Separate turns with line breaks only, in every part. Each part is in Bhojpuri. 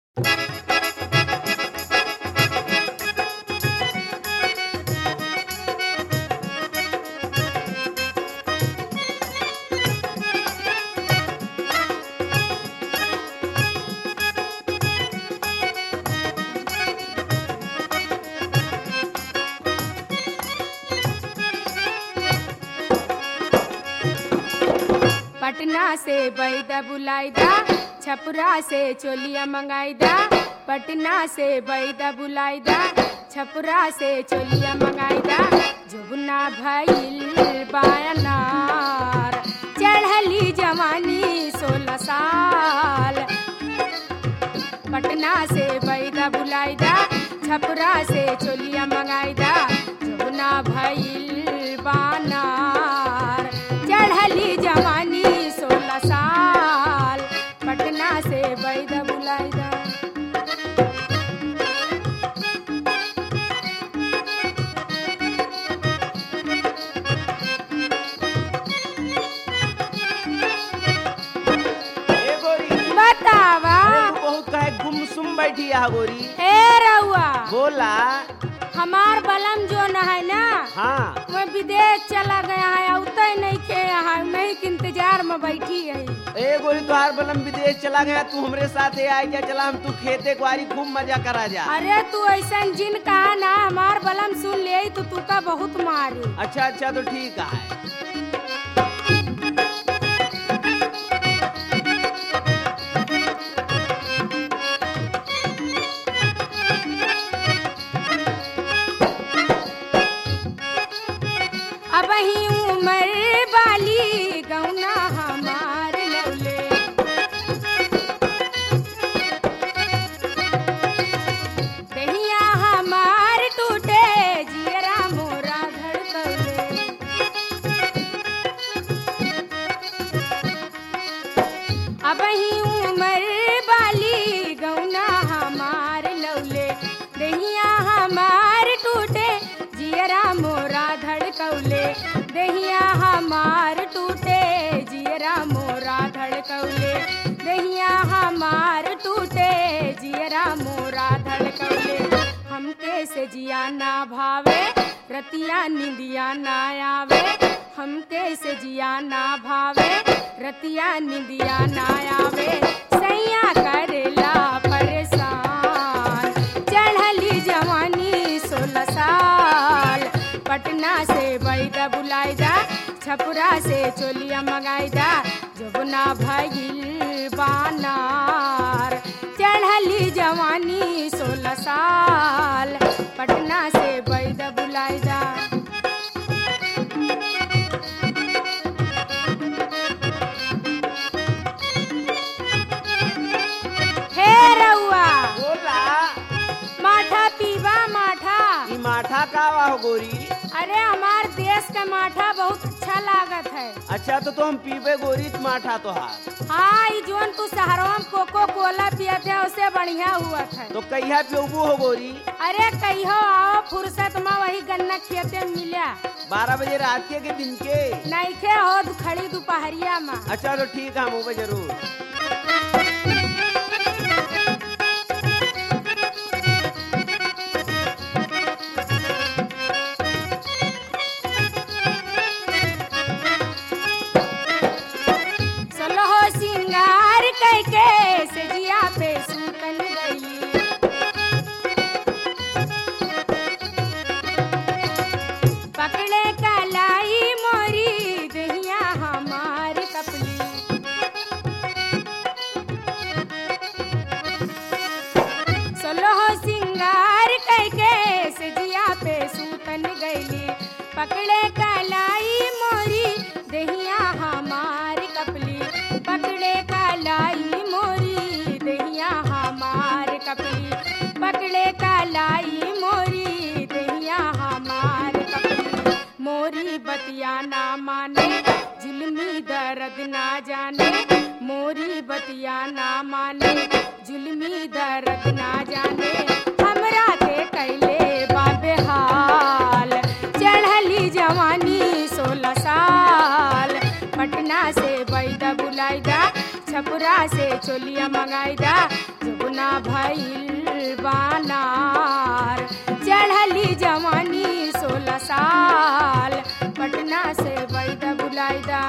पटना से बैदा बुलाईदा छपरा से चोलिया मंगाईदा पटना से बैदा बुलाईदा छपरा से चोलिया मंगाईदा जुगना भइल बायनार चढ़ली जवानी सोलह साल पटना से बैदा बुलाईदा छपरा से चोलिया मंगाईदा जुगना भइल बानार चढ़ली जवानी सोलह साल पटना से बैदा बुलाईदा
ए गोरी
बतावा
अरे तू बहुत काहे गुमसुम बैठी है गोरी
ए रउआ
बोला
हमार बलम जो न है ना
हाँ
मैं विदेश चला गया है औते नहीं खे यहाँ नहीं के इंतजार में बैठी है
ए गोरी तुहार बलम विदेश चला गया तू हमरे साथे आए जा चला हम तू खेते कुआरी खूब मजा करा जा
अरे तू ऐसा जिन कहा ना हमार बलम सुन ले तो तू का बहुत मारी
अच्छा अच्छा तो ठीक है
अब ही उमर वाली गौना हमार लौले दहिया हमार टूटे जियरा मोरा धड़कौले अब ही उमर वाली गौना हमार लौले दहिया हमार टूटे जियरा मोरा धड़कौले दहिया हमार टूटे जियरा मोरा धड़कौले दहिया हमार टूटे जियरा मोरा धड़कौले हमके से जिया ना भावे रतिया निंदिया ना आवे हमके से जिया ना भावे रतिया निंदिया ना आवे सैया करेला परेशान चढ़ली जवानी सोलह साल पटना से बैदा बुलाईदा छपुरा से चोलिया मंगाईदा जबना भइल बानार चढ़ली जवानी सोलह साल पटना से बैदा बुलाईदा हे रउआ
बोला
माठा पीवा माठा
ई माठा का वा हो गोरी
अरे हमार देश का माठा बहुत अच्छा लागत है
अच्छा तो तुम पीबे गोरी त माठा तो हार
हाँ ई जोन तू शहरों में कोको कोला पियत है उससे बढ़िया हुआ है
तो कहिया पियोबू हो गोरी
अरे कहियो आओ फुर्सत में वही गन्ना खेते में मिला
बारह बजे रात के के दिन के
नईखे हो खड़ी दोपहरिया में
अच्छा तो ठीक है हम होबे जरूर
सलोहो सिंगार कैके सजिया पे सूतन गई पकड़े कलाई मोरी दहिया हमार कपली सोलह सिंगार कैके सजिया पे सूतन गईली पकड़े कलाई मोरी दहिया हमार कपली पकड़े कलाई मोरी दहिया हमार कपली पकड़े कलाई मोरी दहिया हमार कपली मोरी बतिया ना माने जुल्मी दर्द ना जाने मोरी बतिया ना माने जुल्मी दर्द ना जाने हमरा के कैले बाबे हाल चढ़ली जवानी सोलह साल पटना से बैदा बुलाईदा छपुरा से चोलिया मंगाईदा जुगना भइल बानार चढ़ली जवानी सोलह साल पटना से बैदा बुलाइदा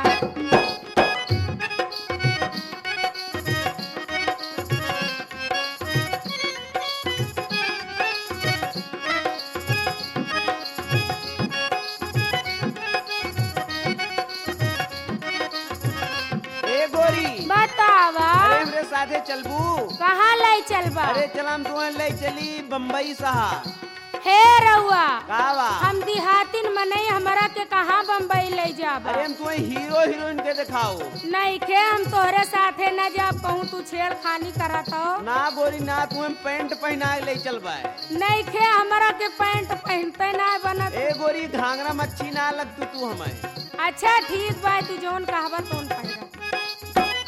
ए गोरी
बतावा
अरे हमरे साथे चलबू
कहाँ ले चलबा
अरे चलाम तुम्हें ले चली बम्बई शहर
हे रउआ
कावा
हम देहातिन मनई हमरा के कहाँ बम्बई ले जाबा
अरे हम तुम्हें हीरो हीरोइन के दिखाओ
नहीं खे हम तोहरे साथे न जा कहूँ तू छेड़खानी करत हो
ना गोरी ना तुम्हें पैंट पहना के ले चलबा
नहीं खे हमरा के पैंट पहनते ना बनत
ए गोरी घाघरा मच्छी ना लग तू तू हमें
अच्छा ठीक बा तू जौन कहबा तोन पहिरा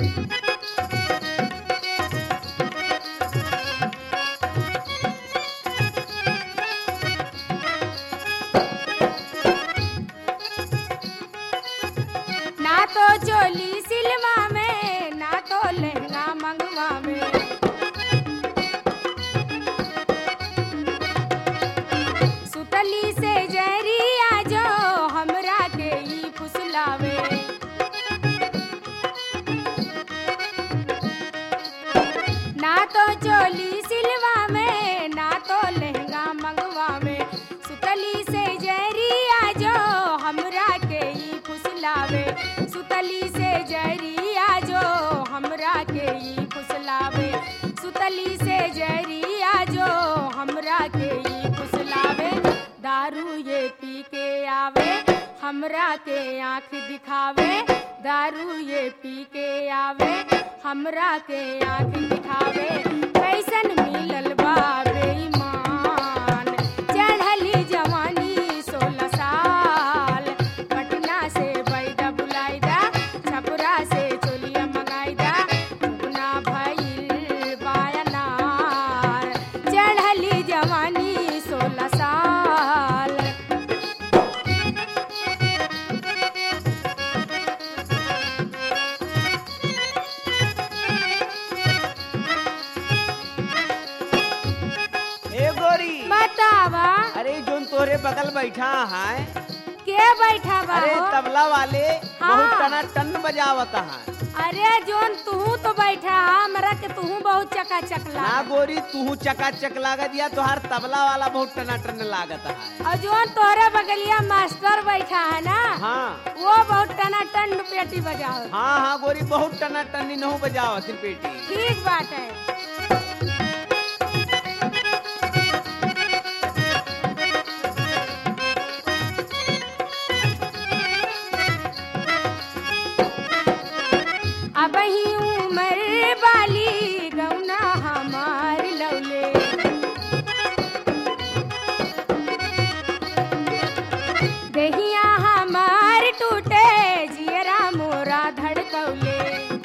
ना तो चोली सिलवा में ना तो लहंगा मंगवा में सुतली से जरिया जो हमरा के ई फुसलावे ना तो चोली सिलवा में ना तो लहंगा मंगवा में सुतली से जरिया जो हमरा के ई फुसलावे सुतली से जरिया जो हमरा के ई फुसलावे सुतली से जरिया जो हमरा के ई फुसलावे दारू ये पी के आवे हमरा के आँख दिखावे दारू ये पी के आवे हमरा के आँख दिखावे कैसन मिलल बा बेईमान चढ़ली जवानी सोलह साल पटना से बैदा बुलाइदा छपरा से चोलिया मंगाइदा ना भइल बायनार चढ़ली जवानी सोलह साल
ए गोरी
बतावा
अरे जोन तोरे बगल बैठा है
के बैठा बा
अरे
हो?
तबला वाले
हाँ।
बहुत टना टन बजावत है
अरे जोन तू तो बैठा हमरा के तू बहुत चकाचक
ना
लाग
गोरी तू चकाचक लागत दिया तोहार तबला वाला बहुत टना टन लागत है
और जोन तोहरे बगलिया मास्टर बैठा है ना
हाँ
वो बहुत टना टन पेटी बजाओ
हाँ हाँ गोरी बहुत टना टन नहु बजावत है पेटी
ठीक बात है अब ही उमर बाली गौना हमार लौले दहिया हमार टूटे जियरा मोरा धड़कौले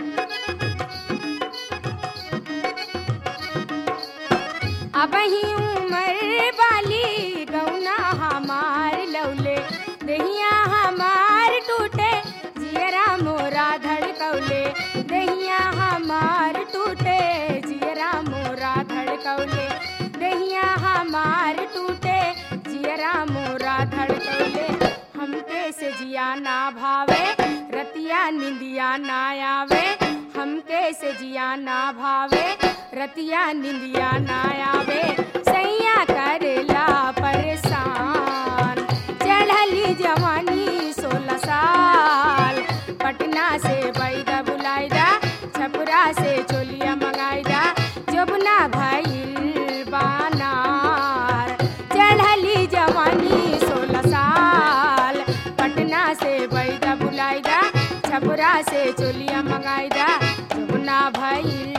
अब ही उमर बाली गौना हमार लौले दहिया हमार टूटे जियरा मोरा धड़कौले दहिया हमार टूटे जियरा मोरा धड़कौले दहिया हमार टूटे जियरा मोरा धड़कौले हमके से जिया ना भावे रतिया निंदिया ना आवे हमके से जिया ना भावे रतिया निंदिया ना आवे सैया करेला परेशान चढ़ली जवानी सोलह साल पटना से बैदा बुलाइदा छपरा से चोलिया मंगाइदा जोबना भइल बानार चढ़ली जवानी सोलह साल पटना से बैदा बुलाइदा छपरा से चोलिया मंगाइदा जोबना भइल